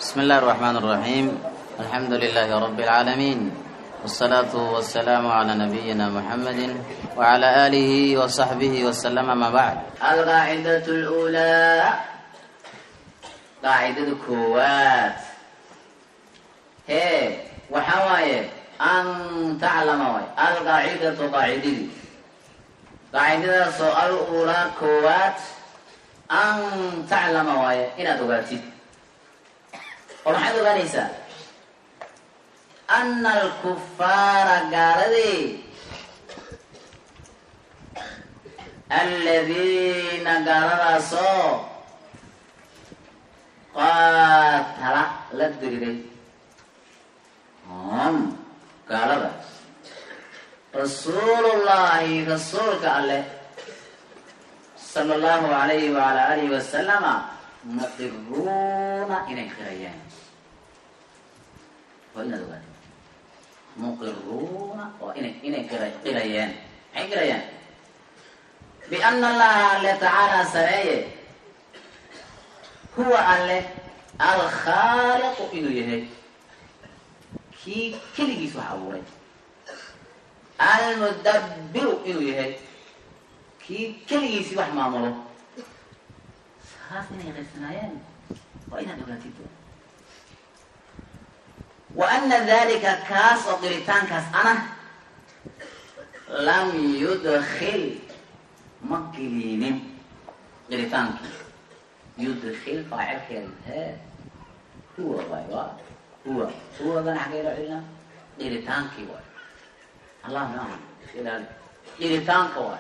بسم الله الرحمن الرحيم الحمد لله رب العالمين والصلاة والسلام على نبينا محمد وعلى آله وصحبه وسلم ما بعد القاعدة الأولى قاعدة كوات هي وحواي أن تعلم واي القاعدة قاعدة قاعدة سؤال الأولى كوات أن تعلم واي إن تقاتل ومحد غنيسة أن الكفار قالدي الذين قالوا سو قاتل لدري هم قالوا رسول الله رسولك الله صلى الله عليه وعلى آله وسلم مقرون إلى خريان وإن ذلك مقرون وإن إن خريان أي خريان بأن الله تعالى سرية هو الله الخالق إنه يهي كي كل جيسو حوري المدبر إنه يهي كي كل جيسو حمامله خاصني غير سنايان وإن دولتيتو وأن ذلك كاس وقريتان كاس أنا لم يدخل مقلين قريتانك يدخل فاعل خير هو بايوا هو هو ذا حكي له علنا قريتانك واي الله نعم إلى قريتانك واي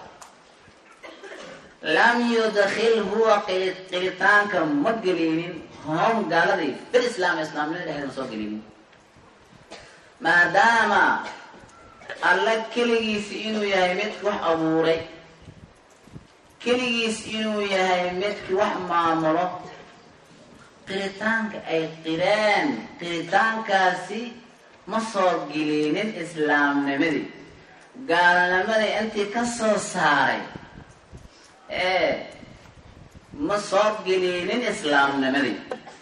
لم يدخل هو قريتانك مقلين هم قال لي في الإسلام إسلام لا يدخل مسوقلين ما دام الله كليس إنه يهمت وح أبوري keligiis inuu yahay midkii wax maamulo qiritaanka ay qireen qiritaankaasi ma soo gelinin islaamnimadii gaalnimadii intii ka soo saaray ee ma soo gelinin islaamnimadii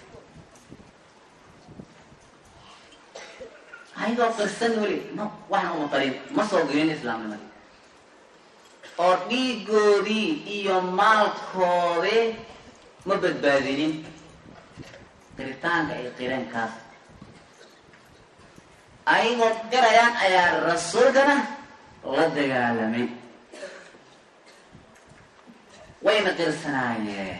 ayagoo qirsan weli ma waxna uma tarin ma soo gelinin islaamnimadii oo dhiigoodii iyo maalkoodii ma badbaadinin qiritaanka ay qireen kaas ayagoo qirayaan ayaa rasuulkana la dagaalamay wayna qirsanaayeen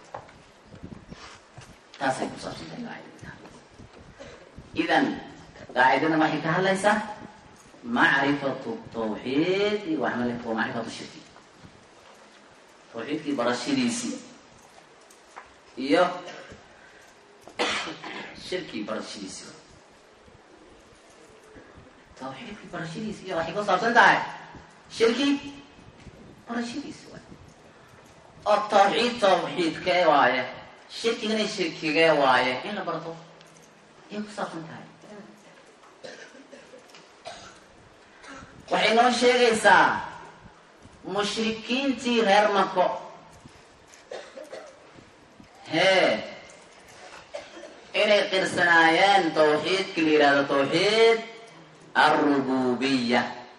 taasay ku saabsantahay qaacidada idan qaacidada waxay ka hadlaysaa معرفة التوحيد وعمل ومعرفة الشرك توحيد كي برشيديسي iyo shirkii barashadiisi tawxiidkii barashadiisi iyo waxay ku saabsan tahay shirkii barashadiisi waay oo tawxiid tawxiidkee waaye shirkigana shirkigee waaye in la barto ayay ku saabsan tahay waxay noo sheegaysaa mushrikiintii reer mako hee inay qirsanaayeen tawxiidkii la yidhahdo tawxiid alrububiya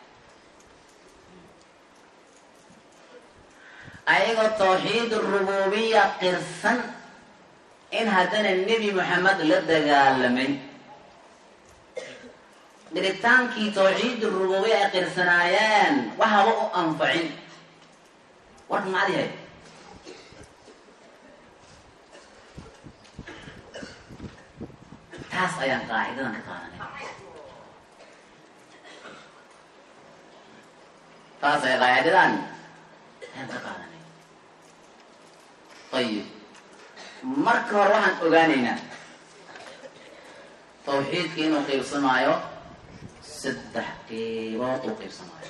ayagoo tawxiid arububiya qirsan in haddana nebi moxamed la dagaalamay dhiritaankii tawxiid rububiya ay qirsanaayeen waxaba u anfacin warka macad yahay taas ayaan qaacidadan ka qaadanay taas ay qaacidadan ayaan ka qaadanay ayib marka hore waxaan ogaanaynaa tawxiidka inuu qiibsamaayo saddex qeybood uu qiibsamaayo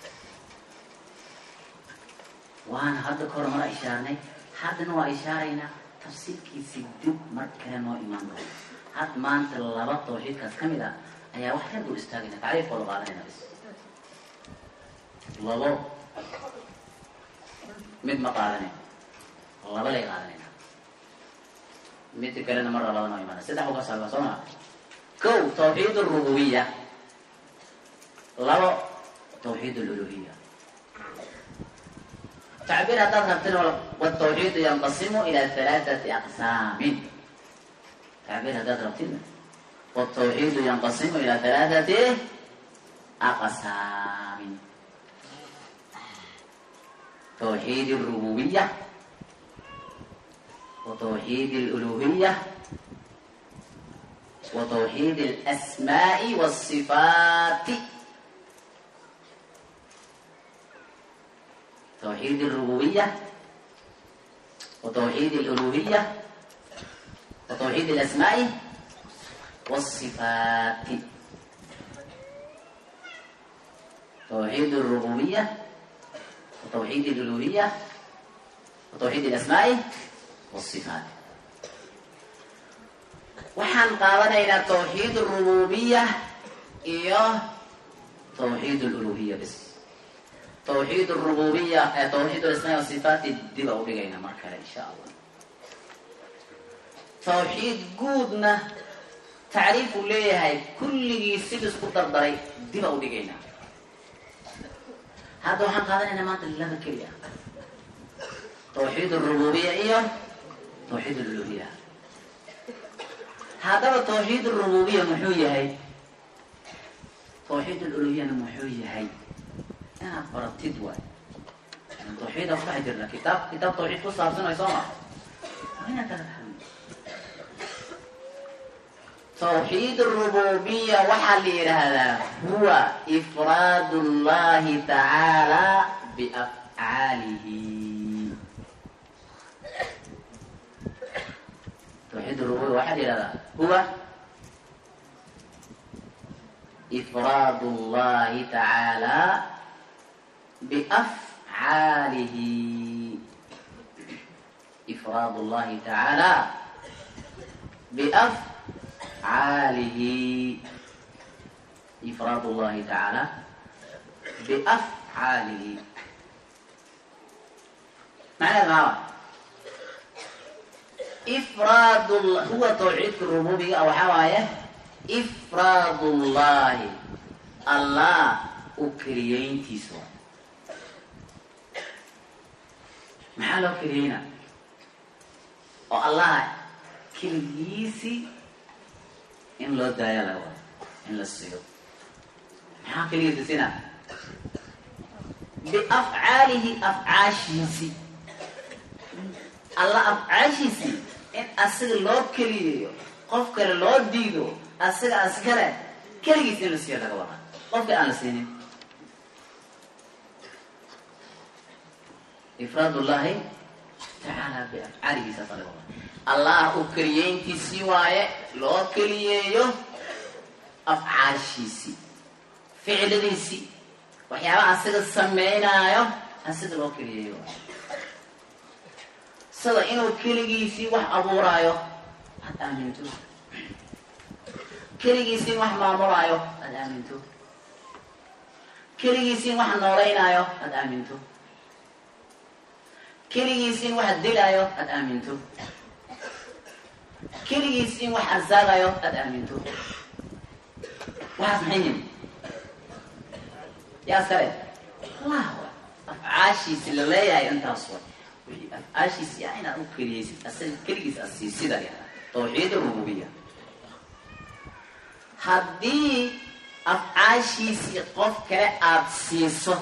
waana hadda kahor mara ishaarnay haddana waa ishaaraynaa tafsiirkiisi dib mar kale noo imaan doono had maanta laba tawxiidkaas ka mid ah ayaa wax yar dul istaagayna tacriifkooda qaadanayna bis labo mid ma qaadanayn laba lay qaadanayna mid kalena mar labada noo imaana saddex uga saaba soo maa kow tawxiid rububiya labo tawxiid luluhiya tacbiir haddaad rabtin watawxiidu yanqasimu ila halaaثati aqsaamin tacbiir haddaad rabtin watawxiidu yanqasimu ila halaaثati aqsaamin توحيد الربوبية وتوحيد الألوهية وتوحيد الأسماء والصفات توحيد الربوبية وتوحيد الألوهية وتوحيد الأسماء والصفات توحيد الربوبية وتوحيد الألوهية وتوحيد الأسماء والصفات waxaan qaadanaynaa tawxiid rububiya iyo tawxiid luluhiya bis tawxiid rububiya ee tawxiid asmaa wasifaati dib a udhigayna mar kale insha allah tawxiid guudna tacriifuu leeyahay kulligii sid isku dardaray dib a udhigaynaa hadda waxaan qaadanaynaa maanta laba keliya tawxiid rububiya iyo tawxiid luluhiya haddaba tawxiid rububiya muxuu yahay tawxiid luluhiyana muxuu yahay inaad baratid waay tawxiida ku dhex jirna kitaab kitaab tawxiid ku saabsanay soo ma inaad kala fahmi tawxiid rububiya waxaa la yidhaahdaa huwa ifraad llahi tacaala biafcaalihi tawxiid rububiya waxaa la yidhahdaa huwa ifraad llahi tacaala biafcaalihi ifraad llahi tacaala biaf عاله إفراد الله تعالى بأفعاله معنى هذا إفراد الله هو توحيد الربوبية أو حواية إفراد الله الله أكريين تسوى محل أكريين الله كليسي in loo daaya la wado in la siiyo maxaa keligiisa sina biafcaalihi afcaashiisi alla afcaashiisi in asiga loo keliyeeyo qof kale loo diido asiga askale keligiis in la siiyo laga wada qofka aan la siinin ifraad ullahi tacaala biafcaalihi saasa laga wada allah u keliyeyntiisii waaye loo keliyeeyo afcaashiisii ficladiisii waxyaaba asiga samaynaayo asiga loo keliyeeyo sida inuu keligiisii wax abuuraayo aad aaminto keligiisii wax maamulaayo aad aaminto keligiisii wax noolaynaayo aad aaminto keligiisii wax dilaayo aad aaminto keligiis in wax arsaagayo aada aaminto waxaas maxay yihin yaa iskale allah afcaashiisi la leeyahay intaas way wixii afcaashiisi yaa inaad u keliyeysid asaga keligiis asiisida tawxiid rububiya haddii afcaashiisii qof kale aada siiso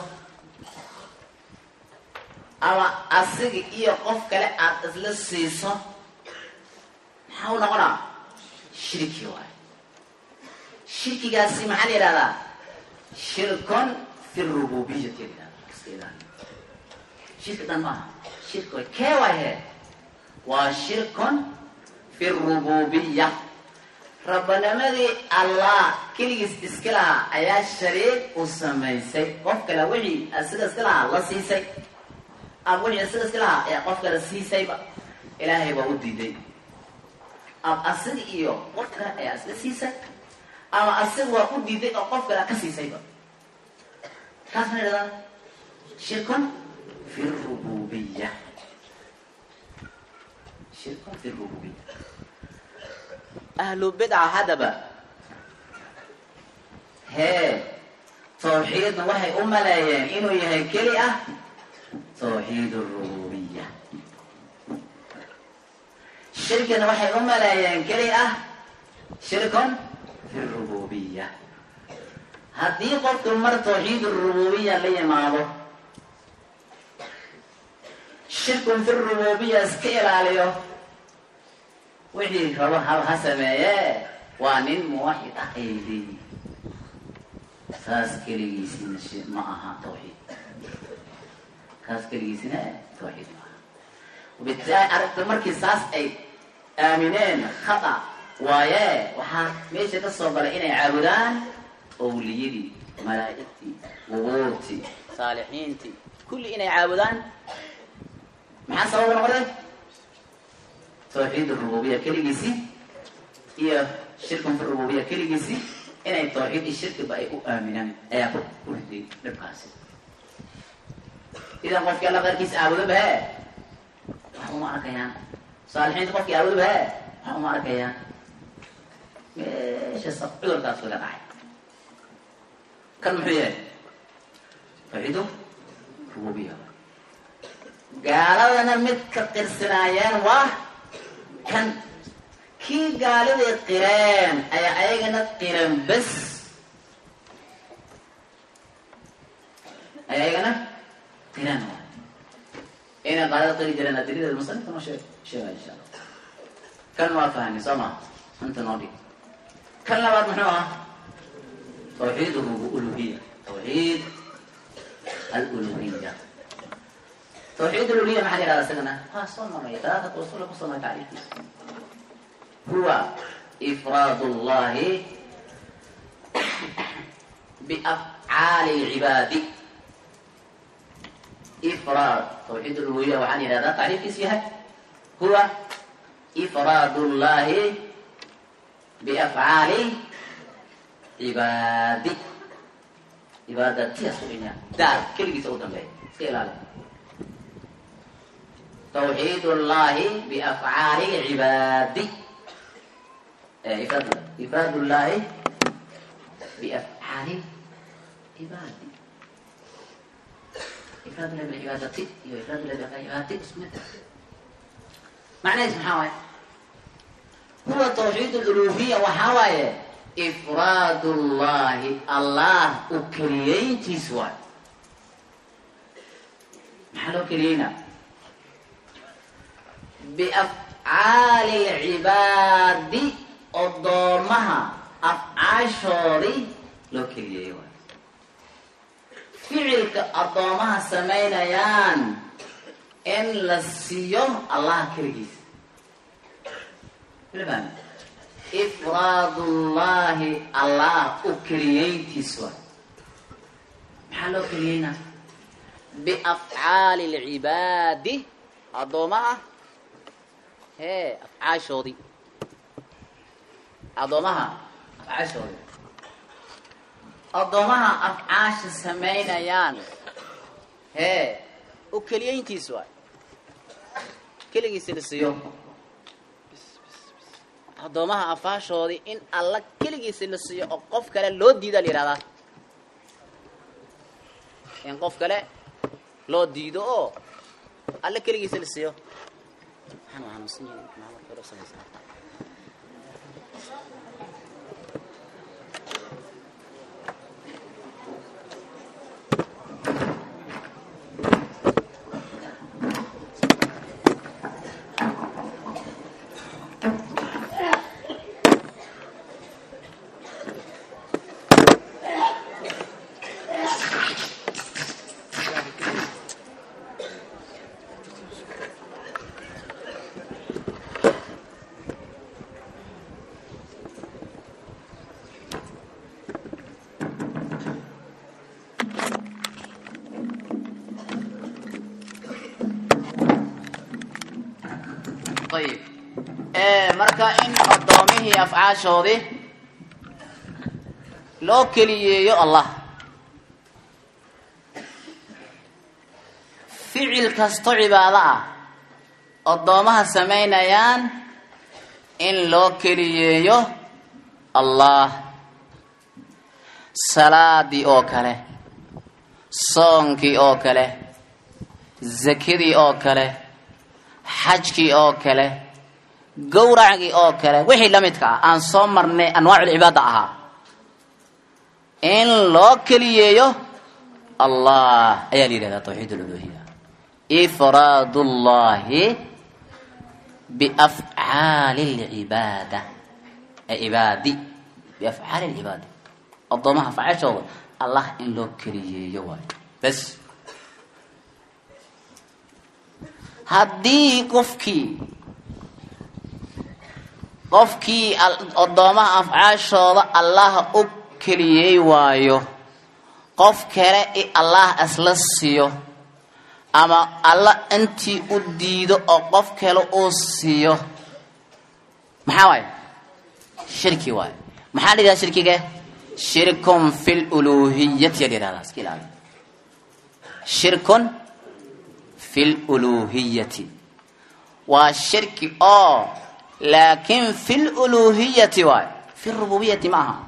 ama asiga iyo qof kale aada isla siiso maxaa u noqonaa shirki waay shirkigaasi maxaa la yidhahdaa shirkun fi rububiyati la yidhahda iska ilaali shirki dhan maaha shirki way kee waay he waa shirkun fi rububiya rabbanimadii allah keligiis iska lahaa ayaa shariik u samaysay qof kale wixii asiga iska lahaa la siisay ama wixii asiga iska lahaa ayaa qof kale siisayba ilaahay waa u diiday ama asiga iyo qof kale ayaa isla siisay ama asiga waa u diiday oo qof kale ka siisayba taas ma yidhahdaa shirkun fi rububiya shirkun fi rububiya ahlu bidca haddaba hee tawxiidna waxay u maleeyeen inuu yahay keli ah tawxiid rububiya shirkina waxay u maleeyeen keli ah shirkun fi rububiya haddii qofku mar tawxiid rububiya la yimaado shirkun fi rububiya iska ilaaliyo wixii rabo ha ha sameeye waa nin muwaxid ah aydi saas keligiisina shi ma aha tawxiid kaas keligiisina tawxiid ma aha wabitaali aragta markii saas ay aamineen khata waaye waxaa meesha ka soo galay inay caabudaan owliyadii malaa'igtii qubuurtii saalixiintii kulli inay caabudaan maxaa sababa noqday tawxiid rububiya keligiisii iyo shirkun fi rububiya keligiisii inay tawxiid iyo shirkiba ay u aaminaan ayaa ku riday dhibkaasi idan qofkii alla qayrkiisa aabudo bahe wax uma arkayaan saalixiinta qofkii aabudo bahe wax uma arkayaan meesha sa cudurkaas laga dhacay kan muxuu yahay tawxiidu rububiya gaaladana mid ka qirsanaayeen waa kan kii gaaliday qireen ayaa ayagana qiran bes ayaa ayagana qiran waay inay gaalada qiri jireen adilideeda musanifka noo sheeg sheega insha allah kan waa fahmi soo ma anta noo dhig kan labaad muxuu ah tawxiid uluhiya tawxiid aluluhiya tawxiid uluhiya maxaa la yihahda isagana waa soo maray talaatatu usula kusoo maray tacriifkiisa huwa ifraad اllahi biafcaali اlcibaadi ifraad tawxiid uluhiya waxaa la yihahdaa tacriifkiisu yahay huwa ifraad اllahi biafcaali cibaadi cibaadatiyaas uinya daal keligiisa u dambeeya iska ilaali tawxiid اllahi biafcaali cibaadi ifraad llahi biafcaali cibaadi ifraad llahi bilcibaadati iyo ifraad llahi biafcaali cibaadati isku mid macnaheis maxaa waaye huwa tawxiid luluhiya waxaa waaye ifraad llahi allah u keliyeyntiis waay maxaa loo keliyeynaa biafcaali lcibaadi odoomaha afcaashoodii loo keliyeeyey waay ficilka addoomaha samaynayaan in la siiyo allah keligiisa ilfahmi ifraad ullahi allah u keliyeyntiis waay maxaa loo keliyeynaa biafcaali lcibaadi addoomaha hee afcaashoodii addoomaha afcaashoodii addoomaha afcaasha samaynayaan hee u keliyeyntiis waay keligiisa la siiyo addoomaha afaashoodii in alla keligiisa la siiyo oo qof kale loo diida la yihahdaa in qof kale loo diido oo alla keligiisa la siiyo ayib marka in addoomihii afcaashoodii loo keliyeeyo allah ficil kasto cibaado ah addoomaha samaynayaan in loo keliyeeyo allah salaadii oo kale soonkii oo kale zakadii oo kale xajkii oo kale gowracgii oo kale wixii la midka ah aan soo marnay anwaaculcibaada ahaa in loo keliyeeyo allah ayaa la yidhahdaa tawxiid aluluhiya ifraad ullahi biafcaali lcibaada cibaadi biafcaali lcibaada addoomaha afcaashooda allah in loo keliyeeyo waayo bas haddii qofkii qofkii addoomaha afcaashooda allah u keliyey waayo qof kale i allah isla siiyo ama alla intii u diido oo qof kale uu siiyo maxaa waaye shirki waayo maxaa la yidhahda shirkiga shirkun fi luluhiyati la yidhahdaa iska ilaali shirkun fi luluhiyati waa shirki oo laakin fi luluhiyati waayo fi rububiyati ma aha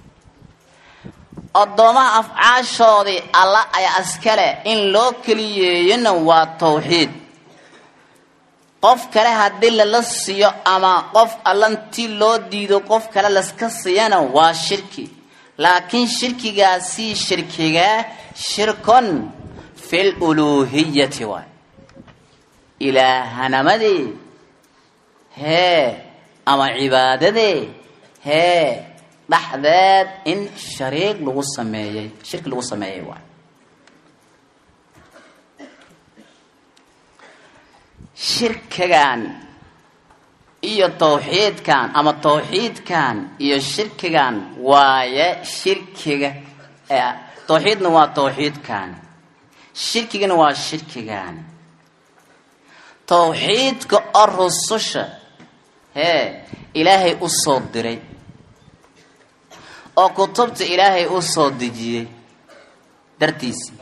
addoomaha afcaashoodii alla ayaa iskale in loo keliyeeyona waa tawxiid qof kale haddii lala siiyo ama qof allantii loo diido qof kale laska siiyana waa shirki laakiin shirkigaasi shirkigaa shirkun fi luluhiyati waay ilaahanamadii hee ama cibaadadee hee dhexdeed in shariig lagu sameeyey shirki lagu sameeyey waay shirkigan iyo tawxiidkan ama tawxiidkan iyo shirkigan waaye shirkiga tawxiidna waa tawxiidkan shirkigana waa shirkigan tawxiidka oo rususha hee ilaahay u soo diray oo kutubta ilaahay u soo dejiyey dartiisii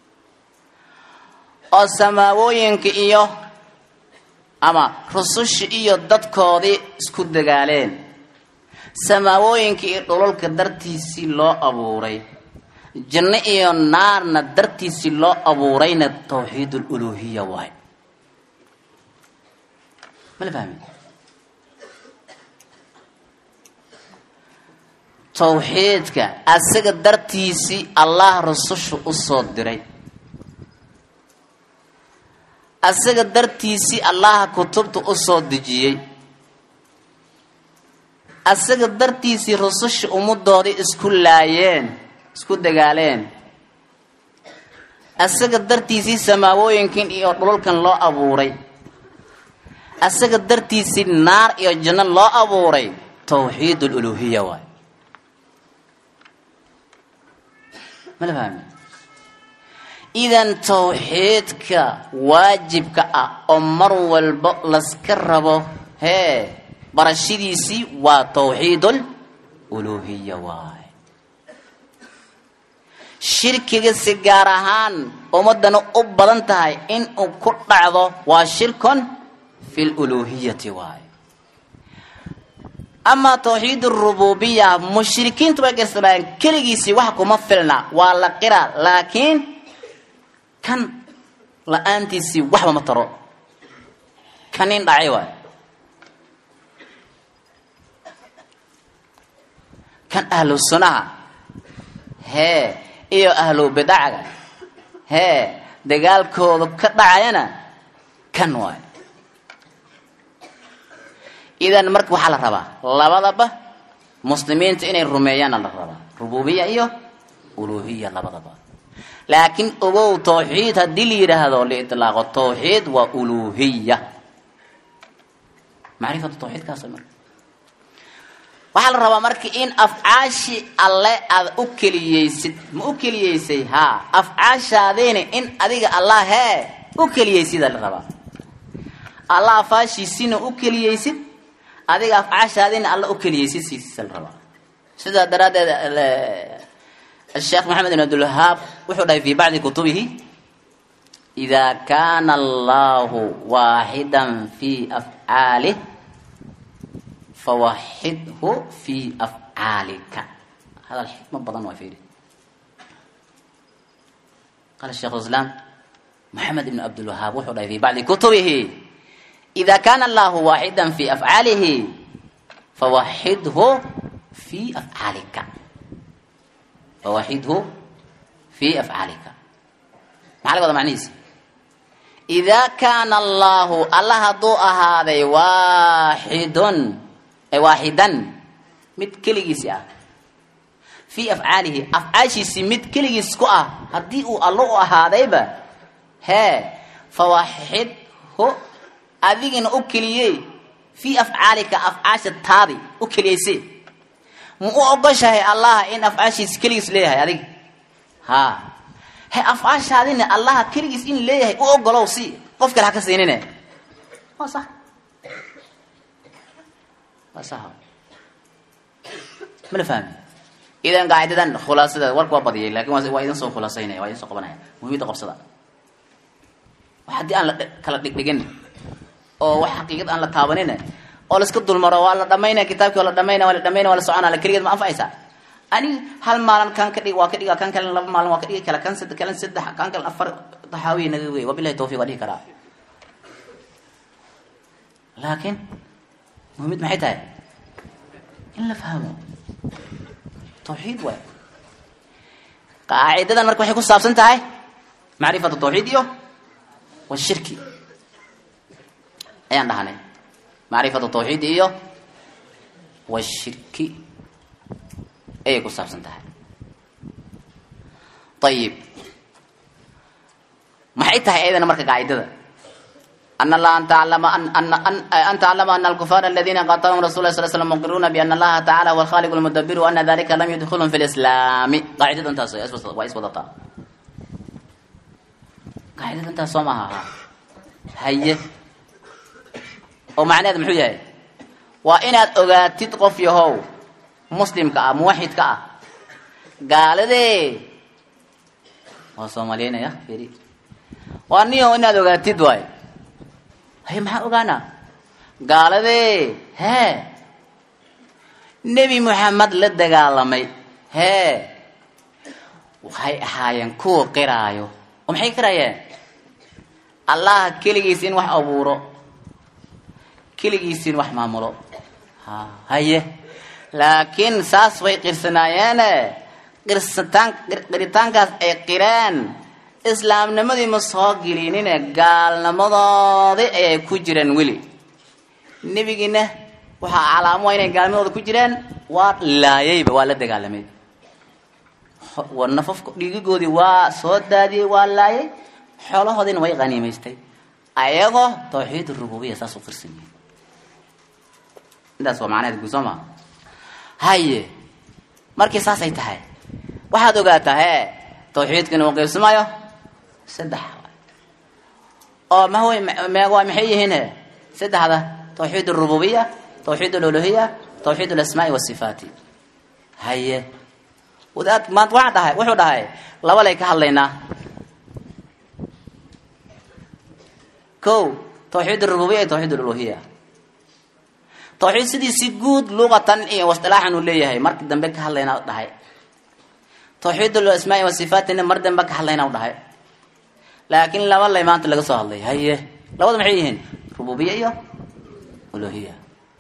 oo samaawooyinka iyo ama rususha iyo dadkoodii isku dagaaleen samaawooyinka iyo dhulalka dartiisii loo abuuray janno iyo naarna dartiisii loo abuurayna tawxiid aluluhiya waay mala fahmi tawxiidka asaga dartiisii allah rususha u soo diray asaga dartiisii allaha kutubta u soo dejiyey asaga dartiisii rususha ummadoodii isku laayeen isku dagaaleen asaga dartiisii samaawooyinkan iyo dhulalkan loo abuuray asaga dartiisii naar iyo janno loo abuuray tawxiid aluluhiya waay mala fahmi idan tawxiidka waajibka ah oo mar walba laska rabo hee barashadiisii waa tawxiidul uluhiya waay shirkiga si gaar ahaan ummadana u badan tahay in uu ku dhacdo waa shirkun fi luluhiyati waay amaa tawxiid rububiya mushrikiintu way gastabaan keligiisii wax kuma filna waa la qira laakiin kan la-aantiisii waxba ma taro kanin dhacay waay kan ahlu sunaha hee iyo ahlu bidacga hee dagaalkooda ka dhacayana kan waay idan marka waxaa la rabaa labadaba muslimiinta inay rumeeyaana la rabaa rububiya iyo uluhiya labadaba laakiin ogow tawxiid haddii la yidhaahdo liitlaaqo tawxiid waa uluhiya macrifatu tawxiidkaas marka waxaa la rabaa marka in afcaashii alle aad u keliyeysid ma u keliyeysay haa afcaashaadiina in adiga allah hee u keliyeysidaa la rabaa allah afaashiisina u keliyeysid adiga afcaashaadiina alla u keliyeysid siisa la rabaa sidaa daraaddeed الشheekh محamed بن abdالوهاab wuxuu dhahay في bacضi kutubihi إida kana اllahu waaxida في afcaalih fawaxidhu fii afcaalika hadal xikmo badan waa fiiri qaala sheikh islaam moxamed ibn cabdilwahaab wuxuu dhahay fi bacdi kutubihi ida kana allahu waaxida fi afcaalihi fawaxidhu fi afcaalika fawaxidhu fi afcaalika maxaa laga wada macnihiisa idaa kaana allahu alla hadduu ahaaday waaxidun waaxidan mid keligiisi ah fii afcaalihi afcaashiisii mid keligiis ku ah haddii uu allo u ahaadayba hee fawaxidhu adigina u keliyey fii afcaalika afcaasha taadi u keliyeyse ma u ogoshahay allaha in afcaashiisi keligiis leeyahay adiga ha he afcaashaadina allaha keligiis in leeyahay u ogolow si qof kale ha ka siinine waa sax waa sax ma la fahmi idan qaacidadan khulaasadeed warka waa badiyay lakin waa waa idin soo khulaasaynaya waa idin soo qabanaya muhiimada qabsada wax haddii aan la kala dhigdhigin oo wax xaqiiqad aan la taabanin oo laiska dulmaro waa la dhamaynaya kitaabkii waa la dhamaynaya waa la dhamaynaya waa la soconaya keligeed ma anfacaysaa ani hal maalin kan ka dhig waa ka dhiga kan kale laba maalin waa ka dhigi kala kan saddex kalan saddex kan kale afar taxaawiya naga wey wabilahi tawfiq waa dhihi karaa laakiin muhiimad maxay tahay in la fahmo tawxiid waay qaacidadan marka waxay ku saabsan tahay macrifatu tawxiid iyo washirki ayaan dhahanay macrifatu tawxiid iyo washirki ayay ku saabsan tahay ayib maxay tahay ayadana marka qaacidada an allaha an taclama an taclama ana alkufaar aladina qatalahum rasul lah sal slam muqiruuna biana allaha tacala huwa alkhaliq lmudabiru ana dalika lam yudkhilhum fi lislaami qaacidada intaas waa iswadataa qaacidada intaas soo maaha haye oo macnaheed muxuu yahay waa inaad ogaatid qof yahow muslimka ah muwaxidka ah gaaladee waa soomaliyeynaya firi waa niyo inaad ogaatid waay haye maxaa ogaanaa gaaladee hee nebi moxamed la dagaalamay hee waxay ahaayeen kuwa qiraayo oo maxay qiraayeen allah keligiis in wax abuuro keligiis in wax maamulo ha haye laakiin saas way qirsanaayeen qirsataan qiritaankaas ay qireen islaamnimadii ma soo gelinine gaalnimadoodii ayay ku jireen weli nebigiina waxaa calaamo inay gaalnimadooda ku jireen waa laayayba waa la dagaalamay nafafka dhiigigoodii waa soo daadiyey waa laayay xoolahoodiina way qaniimaystay ayagoo tawxiid rububiya saas u qirsan yihin intaas waa macnaheed guud soo maa haye markii saasay tahay waxaad ogaataa hee tawxiidkana uu qaybsamayo saddex oo mawy meewa maxay yihiin he saddexda tawxiid arububiya tawxiid aluluhiya tawxiid alasmaai wasifaati haye wadaad maanta waxaa dhahay wuxuu dhahay laba lay ka hadlaynaa ko tawxiid arububiya iyo tawxiid aluluhiya tawxiid sidiisi guud luqatan iyo wasdilaaxan uu leeyahay marka dambe ka hadlaynaa dhahay tawxiid alasmaai wasifaatina mar dambe ka hadlayna u dhahay laakiin laba lay maanta laga soo hadlay haye labada maxay yihiin rububiya iyo uluhiya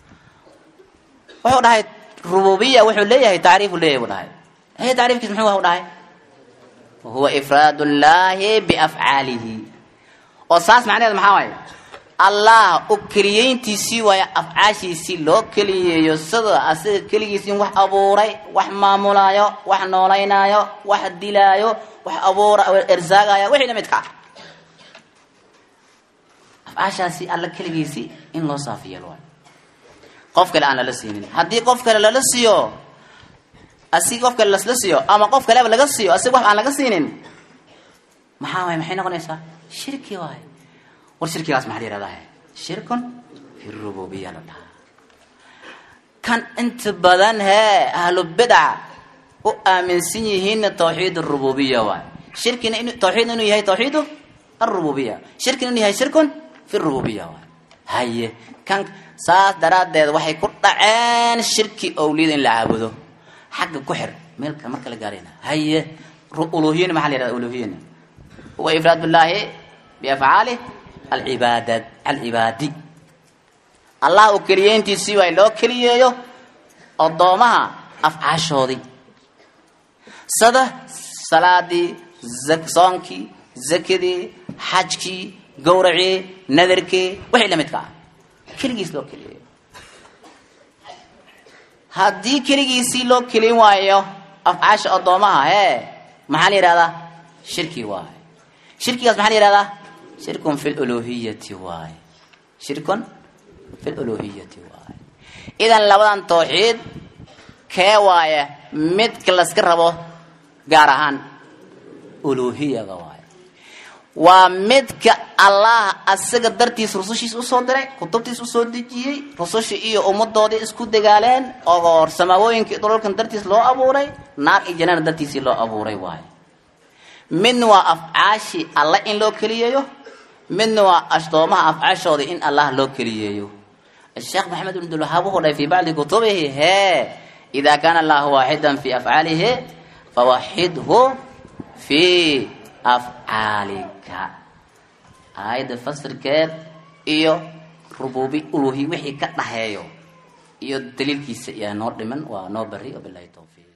wuxuu dhahay rububiya wuxuu leeyahay tacriifu leeyahay buu dhahay haye tacriifkiis muxuu u dhahay huwa ifraad llahi biafcaalihi oo saas macnaheed maxaa waaye allah u keliyeyntiisii waayo afcaashiisii loo keliyeeyo sida asiga keligiis in wax abuuray wax maamulaayo wax noolaynaayo wax dilaayo wax abuura ersaagaayo wixii la midka ah afcaashaasi alla keligiisii in loo saafi yeelo waayo qof kale aan lala siinin haddii qof kale lala siiyo asig qof kale lasla siiyo ama qof kaleba laga siiyo asig wax aan laga siinin maxaa waay maxay noqonaysaa shirki waayo war shirkigaas maxaa la yihahdaa shirkun fi rububiya la dhahaa kan inta badan hee ahlu bidca u aaminsan yihiinna tawxiid arububiya waay shirkina in tawxiidna inuu yahay tawxiidu arububiya shirkina inuu yahay shirkun fi rububiya waay haye kan saas daraaddeed waxay ku dhaceen shirki owliyada in la caabudo xagga ku xir meelka marka la gaarayna haye uluhiyana maxaa la yihahda uluhiyana huwa ifraad billahi biafcaali alcibaadad alcibaadi allah uu keliyeyntiisii waa loo keliyeeyo odoomaha afcaashoodii sida salaadii soonkii zakadii xajkii gawracii nadarkii wixii lamidka ah keligiis loo keliyeeyo haddii keligiisii loo kelin waayo afcaasha odoomaha hee maxaa la yihahdaa shirki waaye shirkigaas maxaa la yihahdaa shirkun fi luluhiyati waaye shirkun fi luluhiyati waaye idan labadan tawxiid kee waaye midka laska rabo gaar ahaan uluhiyaga waaye waa midka allah asaga dartiis rusushiis usoo diray kutubtiis usoo dejiyey rususha iyo ummadoodii isku dagaaleen oo samaawooyinka iyo dhulalkan dartiis loo abuuray naar iyo janaana dartiisii loo abuuray waaye midna waa afcaashii allah in loo keliyeeyo midna waa ashtoomaha afcaashooda in allah loo keliyeeyo الشيخ محمد بن الوهاب وهو في بعض كتبه هي إذا كان الله واحدا في أفعاله فوحده في أفعالك هايدا فسر كير إيو ربوبي ألوهي وحي كتنهيو إيو دليل كيس يا نور دمن ونور بري وبالله التوفيق